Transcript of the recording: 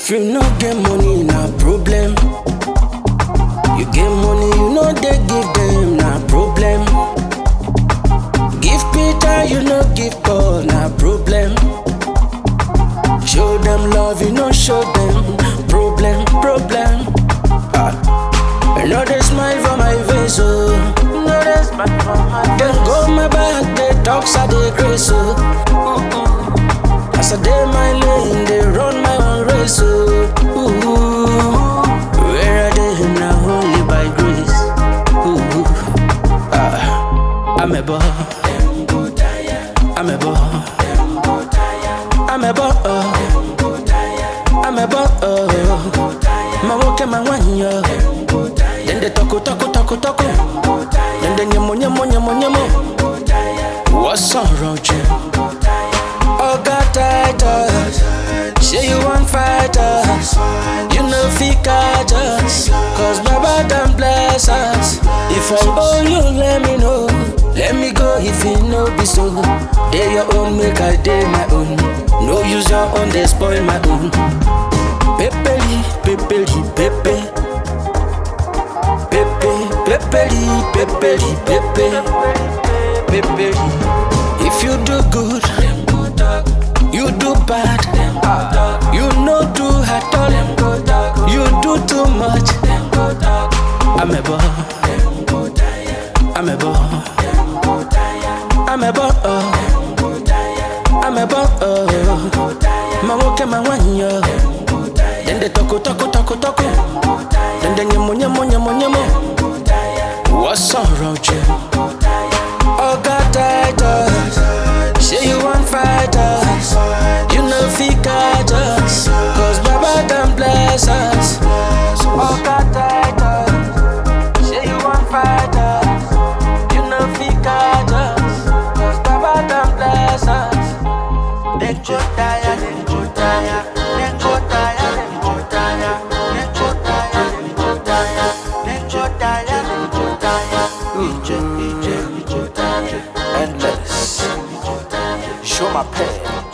If you no get money, na problem. You get money, you no dey give them, na problem. Give Peter, you no give Paul, na problem. Show them love, you no show them, problem, problem. Ah. I know they smile for my face, oh. No, they smile for my face. Then go my back, they talk, so they grace, oh. As I dey my lane, they run my own race, oh. Ooh. Where are they now? Only by grace. Ooh. Ah. I'm a boy. I'm a boy. I'm a boy. I'm a boy. My walk and my one, yo. Then they talk, talk, talk, talk. Then they nyamo, nyamo, nyamo, nyamo. What's up, Roger? Oh, God, Titus. Say you want fight us. You know, fi catch us. Cause Baba done bless us. If I owe you, let me know. Let me go if you know be so. They your own, make I day my own. No use your own, they spoil my own. Pepeli, pepeli, pepe. Pepe, pepeli, pepeli, pepe. Pepeli. If you do good, you do bad. You no do at all. You do too much. I'm a boy. I'm a boy. I'm a boy. I'm a boy. My walk and my one yo. Then they talk, talk, talk, talk. Then they nyamo, nyamo, nyamo, nyamo. What's up, Roger? Oh, God, Titus. Say you want fight us. You know, fi catch us. Cause Baba done bless us. Oh, God, Titus. Say you want fight us. You know, fi catch us. Cause Baba done bless us. They go tire, they go tire, they go tire, they go tire, they go tire, they go tire, they go tire, they go tire. EJ, EJ, EJ, tire. Endless. Show my pain.